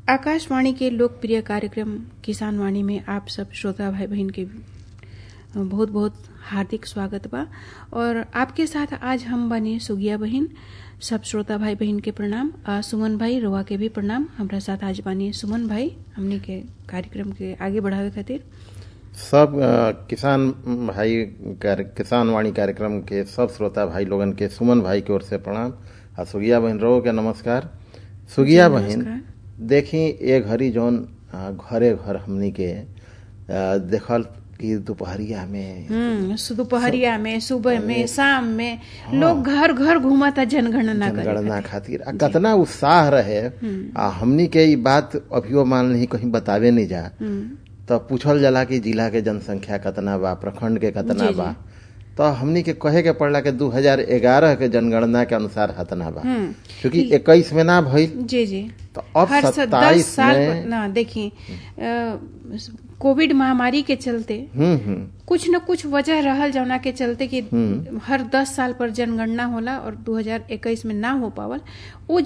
आकाशवाणी के लोकप्रिय कार्यक्रम किसान वाणी में आप सब श्रोता भाई बहन के बहुत बहुत हार्दिक स्वागत बा और आपके साथ आज हम बने सुगिया बहन सब श्रोता भाई बहन के प्रणाम आ, सुमन भाई रोआ के भी प्रणाम हमरा साथ आज बानी सुमन भाई हमने के कार्यक्रम के आगे बढ़ावे खातिर सब अ, किसान भाई कार्य किसान वाणी कार्यक्रम के सब श्रोता भाई लोगन के सुमन भाई की ओर से प्रणाम आ सुगिया बहन रो के नमस्कार सुगिया जी, बहन नमस्कार। देखी ए घड़ी जौन अ, घरे घर हमनी के अ, देखल कि दोपहरिया में हम्म सु- दोपहरिया में सुबह में शाम में लोग घर घर घूमता जनगणना करे जनगणना खातिर आ कतना उत्साह रहे आ हमनी के ई बात अभियो मान ली कहीं बतावे नहीं जा तो पूछल जाला कि जिला के जनसंख्या कतना बा प्रखंड के कतना जी, जी। बा तो हमनी के कहे के पड़ला कि 2011 के जनगणना के अनुसार हतना बा क्योंकि 21 में ना भइल जी जी तो अब हर स- 27 दस साल में- पर- ना देखिए कोविड महामारी के चलते हम्म हम्म कुछ न कुछ वजह रहल जौना के चलते कि हर दस साल पर जनगणना होला और 2021 में ना हो पावल वो